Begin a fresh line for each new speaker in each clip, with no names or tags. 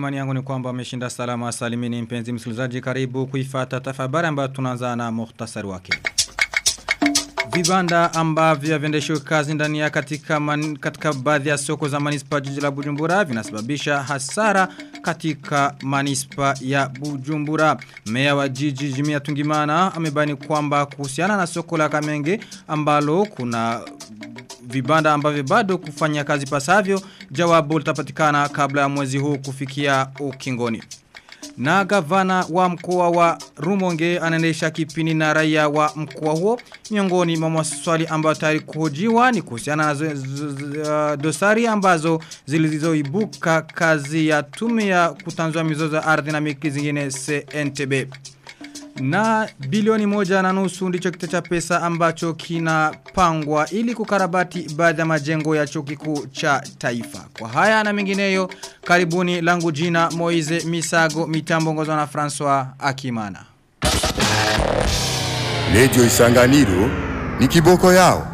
Imani yangu ni kwamba ameshinda salama salimini mpenzi msikilizaji karibu kuifata tafabari ambayo tunaanza na muhtasari wake. Vibanda ambavyo viendeshwa kazi ndani ya katika man, katika baadhi ya soko za manispa jiji la Bujumbura vinasababisha hasara katika manispa ya Bujumbura. Meya wa jiji Jimia Tungimana amebani kwamba kuhusiana na soko la Kamenge ambalo kuna vibanda ambavyo bado kufanya kazi pasavyo jawabu litapatikana kabla ya mwezi huu kufikia ukingoni. Na gavana wa mkoa wa Rumonge anaendesha kipini na raia wa mkoa huo miongoni mwa maswali ambayo tayari kuhojiwa ni kuhusiana na uh, dosari ambazo zilizoibuka kazi ya tume ya kutanzua mizozo ya ardhi na miliki zingine CNTB. Na bilioni moja na nusu ndicho kita cha pesa ambacho kinapangwa ili kukarabati baadhi ya majengo ya chuo kikuu cha taifa. Kwa haya na mengineyo, karibuni langu jina Moize Misago mitambo ngozwa na François Akimana.
Radio Isanganiro ni kiboko yao.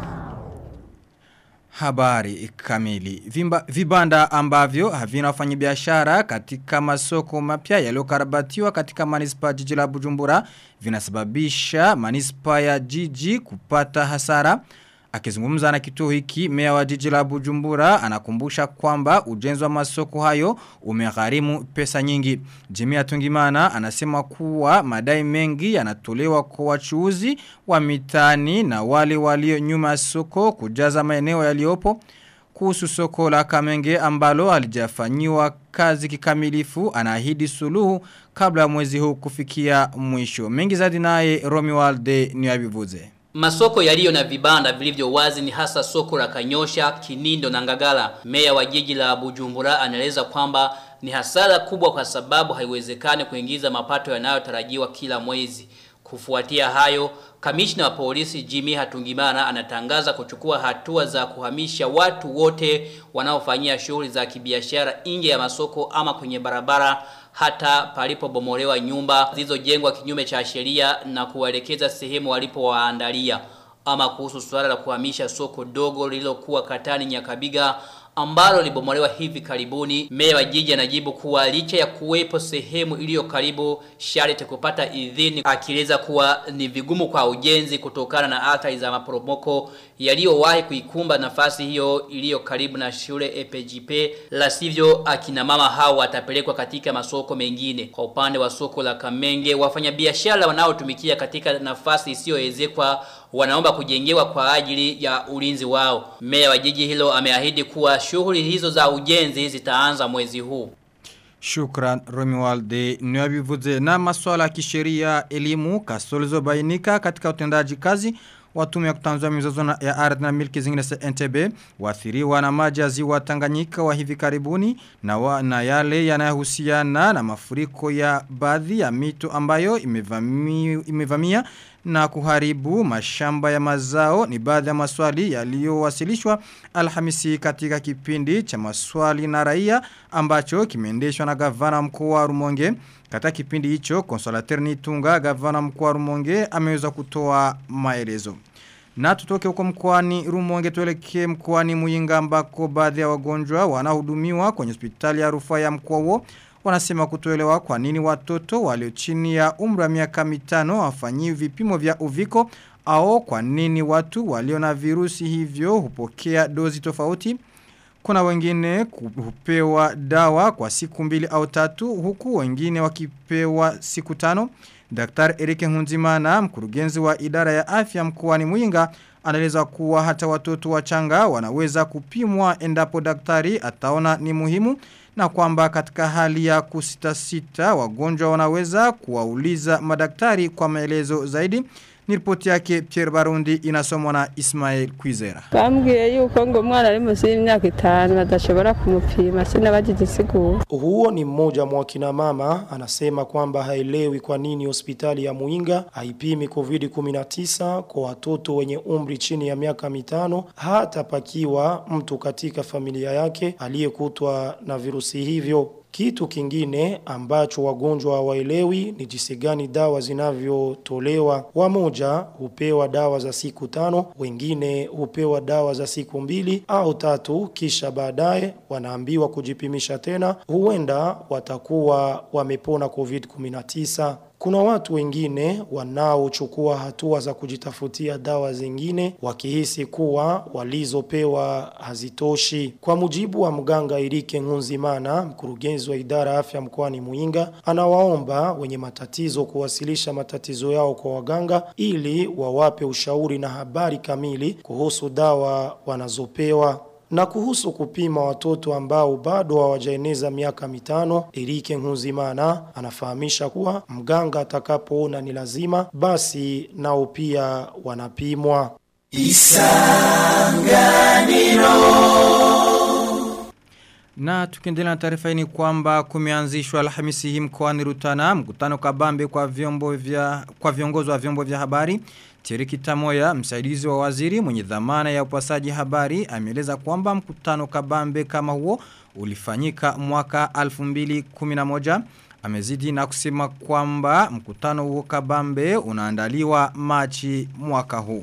Habari kamili. Vimba, vibanda ambavyo havina wafanyabiashara katika masoko mapya yaliyokarabatiwa katika manispa jiji la Bujumbura vinasababisha manispa ya jiji kupata hasara. Akizungumza na kituo hiki meya wa jiji la Bujumbura anakumbusha kwamba ujenzi wa masoko hayo umegharimu pesa nyingi. Jimia Tungimana anasema kuwa madai mengi yanatolewa kwa wachuuzi wa mitani na wale walio nyuma soko kujaza maeneo yaliyopo kuhusu soko la Kamenge ambalo halijafanyiwa kazi kikamilifu anaahidi suluhu kabla mwezi huu kufikia mwisho. Mengi zaidi naye Romi Walde niwabivuze.
Masoko yaliyo na vibanda vilivyo wazi ni hasa soko la Kanyosha, Kinindo na Ngagala. Meya wa jiji la Bujumbura anaeleza kwamba ni hasara kubwa kwa sababu haiwezekani kuingiza mapato yanayotarajiwa kila mwezi. Kufuatia hayo, kamishna wa polisi Jimmy Hatungimana anatangaza kuchukua hatua za kuhamisha watu wote wanaofanyia shughuli za kibiashara nje ya masoko ama kwenye barabara hata palipobomolewa nyumba zilizojengwa kinyume cha sheria na kuwaelekeza sehemu walipowaandalia. Ama kuhusu suala la kuhamisha soko dogo lililokuwa Katani Nyakabiga ambalo libomolewa hivi karibuni, meya wa jiji anajibu kuwa licha ya kuwepo sehemu iliyo karibu sharti kupata idhini, akieleza kuwa ni vigumu kwa ujenzi kutokana na athari za maporomoko yaliyowahi kuikumba nafasi hiyo iliyo karibu na shule EPGP, la sivyo akina mama hao watapelekwa katika masoko mengine. Kwa upande wa soko la Kamenge, wafanyabiashara wanaotumikia katika nafasi isiyoezekwa wanaomba kujengewa kwa ajili ya ulinzi wao. Meya wa jiji hilo ameahidi kuwa shughuli hizo za ujenzi zitaanza mwezi huu.
Shukran Romualde niwabivuze na maswala ya kisheria elimu kasolizo bainika katika utendaji kazi watume ya kutanzua mizozo ya ardhi na milki zingine za NTB waathiriwa na maji ya ziwa Tanganyika wa hivi karibuni na, wa, na yale yanayohusiana na mafuriko ya baadhi ya mito ambayo imevamia, imevamia na kuharibu mashamba ya mazao ni baadhi ya maswali yaliyowasilishwa Alhamisi katika kipindi cha maswali na raia ambacho kimeendeshwa na gavana mkuu wa Rumonge katika kipindi hicho Consolateur Nitunga gavana mkuu wa Rumonge ameweza kutoa maelezo na tutoke huko mkoani Rumonge tuelekee mkoani Muyinga ambako baadhi ya wagonjwa wanahudumiwa kwenye hospitali ya rufaa ya mkoa huo wanasema kutoelewa kwa nini watoto walio chini ya umri wa miaka mitano wafanyiwi vipimo vya uviko au kwa nini watu walio na virusi hivyo hupokea dozi tofauti kuna wengine hupewa dawa kwa siku mbili au tatu huku wengine wakipewa siku tano Daktari Erike Hunzimana mkurugenzi wa idara ya afya mkoani Muyinga anaeleza kuwa hata watoto wachanga wanaweza kupimwa endapo daktari ataona ni muhimu na kwamba katika hali ya kusitasita wagonjwa wanaweza kuwauliza madaktari kwa maelezo zaidi ni ripoti yake Pierre Barundi inasomwa na Ismail Kwizera.
Bambwiye yuko ngo umwana ari munsi y'imyaka itanu badashobora kumupima sinabagize siguro.
Huo ni mmoja mwa kina mama anasema kwamba haelewi kwa nini hospitali ya Muinga haipimi COVID-19 kwa watoto wenye umri chini ya miaka mitano hata pakiwa mtu katika familia yake aliyekutwa na virusi hivyo. Kitu kingine ambacho wagonjwa hawaelewi ni jinsi gani dawa zinavyotolewa. Wamoja hupewa dawa za siku tano, wengine hupewa dawa za siku mbili au tatu, kisha baadaye wanaambiwa kujipimisha tena, huenda watakuwa wamepona COVID-19. Kuna watu wengine wanaochukua hatua za kujitafutia dawa zingine wakihisi kuwa walizopewa hazitoshi. Kwa mujibu wa mganga Irike Nkunzimana, mkurugenzi wa idara ya afya mkoani Muinga, anawaomba wenye matatizo kuwasilisha matatizo yao kwa waganga ili wawape ushauri na habari kamili kuhusu dawa wanazopewa. Na kuhusu kupima watoto ambao bado hawajaeneza miaka mitano, Erike Nkuzimana anafahamisha kuwa mganga atakapoona ni lazima, basi nao pia wanapimwa.
Na tukiendelea na taarifa hii ni kwamba kumeanzishwa Alhamisi hii mkoani Rutana mkutano kabambe kwa vyombo vya kwa viongozi wa vyombo vya habari. Tiriki Tamoya, msaidizi wa waziri mwenye dhamana ya upasaji habari, ameeleza kwamba mkutano kabambe kama huo ulifanyika mwaka 2011. Amezidi na kusema kwamba mkutano huo kabambe unaandaliwa Machi mwaka huu.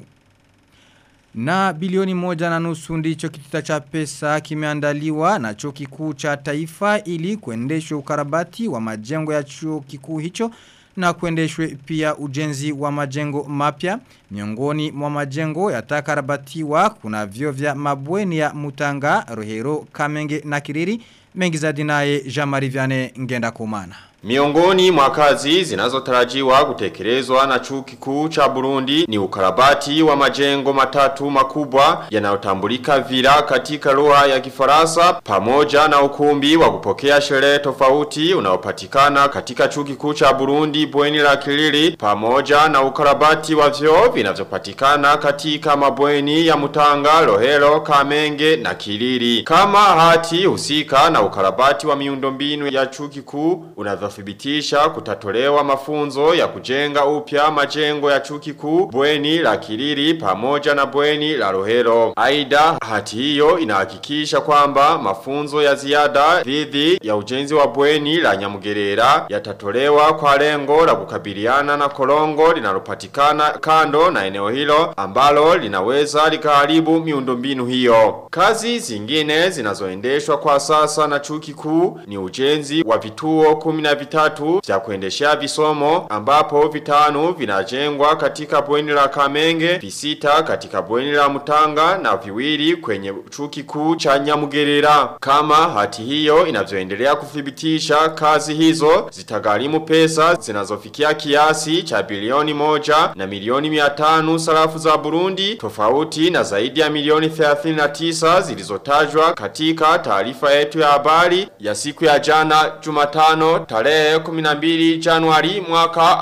Na bilioni moja na nusu ndicho kitita cha pesa kimeandaliwa na chuo kikuu cha taifa ili kuendeshwe ukarabati wa majengo ya chuo kikuu hicho na kuendeshwe pia ujenzi wa majengo mapya. Miongoni mwa majengo yatakarabatiwa kuna vyo vya mabweni ya Mutanga, Rohero, Kamenge na Kiriri. Mengi za dinaye Jamari Viane ngenda kumana.
Miongoni mwa kazi zinazotarajiwa kutekelezwa na chuo kikuu cha Burundi ni ukarabati wa majengo matatu makubwa yanayotambulika vila katika lugha ya Kifaransa pamoja na ukumbi wa kupokea sherehe tofauti unaopatikana katika chuo kikuu cha Burundi bweni la Kilili pamoja na ukarabati wa vyoo vinavyopatikana katika mabweni ya Mutanga, Rohero, Kamenge na Kilili. Kama hati husika na ukarabati wa miundombinu ya chuo kikuu unavyo kuthibitisha kutatolewa mafunzo ya kujenga upya majengo ya chuo kikuu bweni la Kiriri pamoja na bweni la Rohero. Aidha, hati hiyo inahakikisha kwamba mafunzo ya ziada dhidi ya ujenzi wa bweni la Nyamugerera yatatolewa kwa lengo la kukabiliana na korongo linalopatikana kando na eneo hilo ambalo linaweza likaharibu miundombinu hiyo. Kazi zingine zinazoendeshwa kwa sasa na chuo kikuu ni ujenzi wa vituo kumi na vitatu vya kuendeshea visomo ambapo vitano vinajengwa katika bweni la Kamenge, visita katika bweni la Mutanga na viwili kwenye chuo kikuu cha Nyamugerera. Kama hati hiyo inavyoendelea kuthibitisha kazi hizo zitagharimu pesa zinazofikia kiasi cha bilioni moja na milioni mia tano sarafu za Burundi tofauti na zaidi ya milioni 39 zilizotajwa katika taarifa yetu ya habari ya siku ya jana Jumatano tarehe 12 Januari mwaka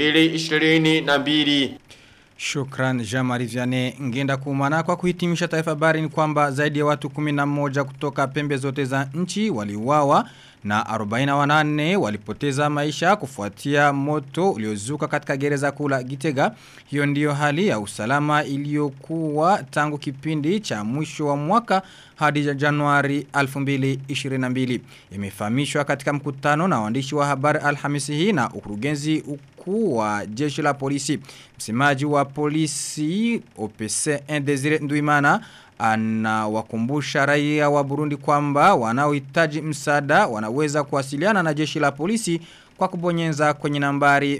2022.
Shukran Jamari Viane ngenda kumana kwa kuhitimisha taifa habari ni kwamba zaidi ya watu 11 kutoka pembe zote za nchi waliuawa na 48 walipoteza maisha kufuatia moto uliozuka katika gereza kula Gitega. Hiyo ndiyo hali ya usalama iliyokuwa tangu kipindi cha mwisho wa mwaka hadi Januari 2022. Imefahamishwa katika mkutano na waandishi wa habari Alhamisi hii na ukurugenzi mkuu wa jeshi la polisi. Msemaji wa polisi OPC Indesire Nduimana anawakumbusha raia wa Burundi kwamba wanaohitaji msaada wanaweza kuwasiliana na jeshi la polisi kwa kubonyeza kwenye nambari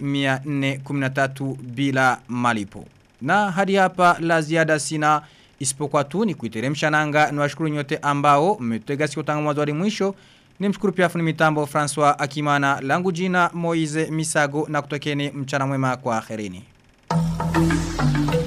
413 bila malipo. Na hadi hapa la ziada sina isipokuwa tu ni kuiteremsha nanga ni washukuru nyote ambao mmetega sikio tangu mwanzo hadi mwisho. Nimshukuru pia fundi mitambo François Akimana langu jina Moize Misago na kutokeni mchana mwema kwa akhirini.